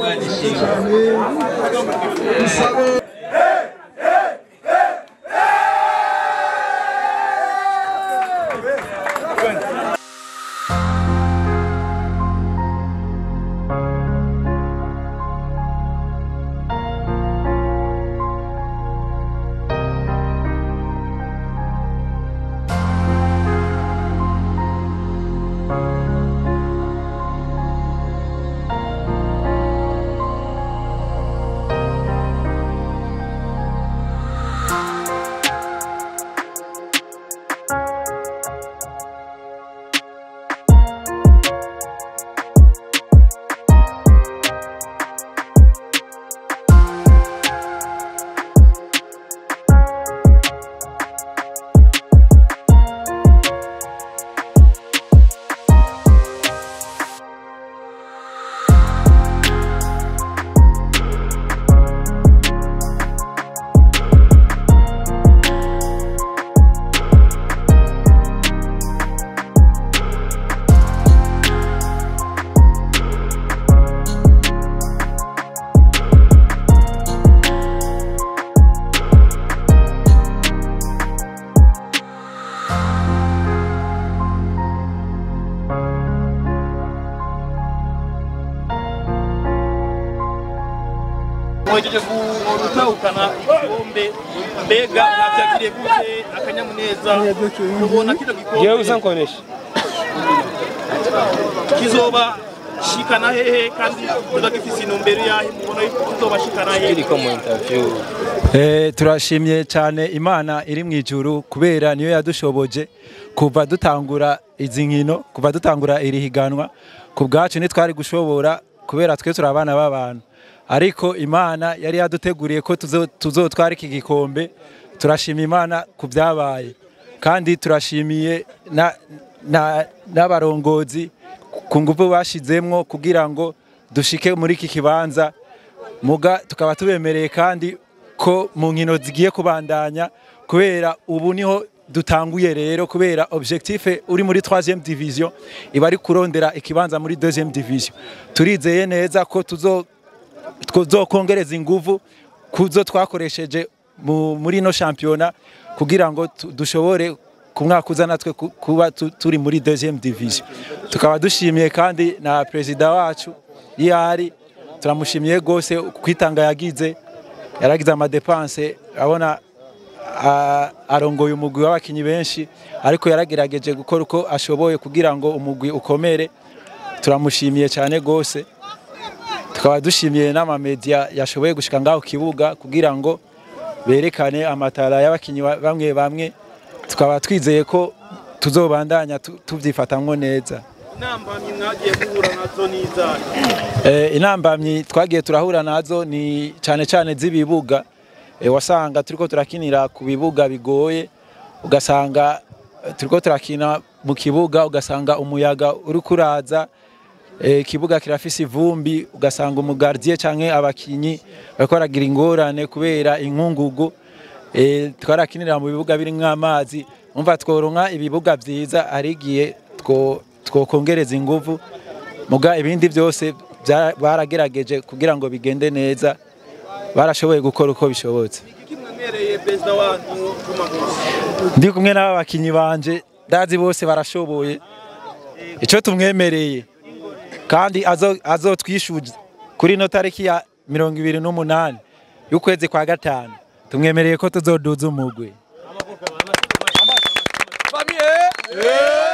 mwejeje gutahukana igikombe mbega mwavyakiriye gute akanyamuneza mubona kino Jewe gikombe usankonesha kizoba shikana hehe kandi kizoba gifise intumbero yahe mubona yuko kizoba shikana hehe kiriko mu interview Eh, turashimye cyane imana iri mu ijuru kubera niyo yadushoboje kuva dutangura izi nkino kuva dutangura iri higanwa ku bwacu ntitwari gushobora kubera twe turi abana b'abantu ariko imana yari yaduteguriye ko tuzo- tuzotwara iki gikombe turashima imana ku byabaye kandi turashimiye na- na- n'abarongozi ku ngufu bashizemwo kugira ngo dushike muri iki kibanza muga tukaba tubemereye kandi ko mu nkino zigiye kubandanya kubera ubu niho dutanguye rero kubera objectif uri muri 3e division iba ari kurondera ikibanza muri 2e division turizeye neza ko tuzo tuzokongereza inguvu kuzo twakoresheje mu- muri no shampiyona kugira ngo tu- dushobore ku mwaka uza natwe ku- kuba tu- turi muri 2e division tukaba dushimiye kandi na perezida wacu yari turamushimiye gose kwitanga yagize yaragize amadepanse abona a- arongoye umugwi w'abakinyi benshi ariko yaragerageje gukora uko ashoboye kugira ngo umugwi ukomere turamushimiye cyane gose tukaba dushimiye n'amamedia yashoboye gushika ngaho ku kibuga kugira ngo berekane amatara y'abakinyi ba- bamwe bamwe tukaba twizeye ko tuzobandanya tu- tuvyifatamwo neza intambamyi mwagiye guhura nazo n'izahe Eh, intambamyi twagiye turahura nazo ni cyane cyane z'ibibuga Eh, wasanga turiko turakinira ku bibuga bigoye ugasanga eh, turiko turakina mu kibuga ugasanga umuyaga uri kuraza eh, ikibuga kirafise ivumbi ugasanga umugardier canke abakinyi bariko baragira ingorane kubera inkungugu eh, twarakinira mu bibuga birimwo amazi umva tworonka ibibuga vyiza hari igihe two- twokongereza inguvu muga ibindi byose bya- baragerageje kugira ngo bigende neza barashoboye gukora uko bishobotse iki mwemereye perezida wanyu Juma ndi kumwe n'aba bakinyi banje ndazi bose barashoboye icyo tumwemereye kandi azo- azotwishuza kuri ino tariki ya mirongo ibiri n'umunani y'ukwezi kwa gatanu tumwemereye ko tuzoduza umugwi Famille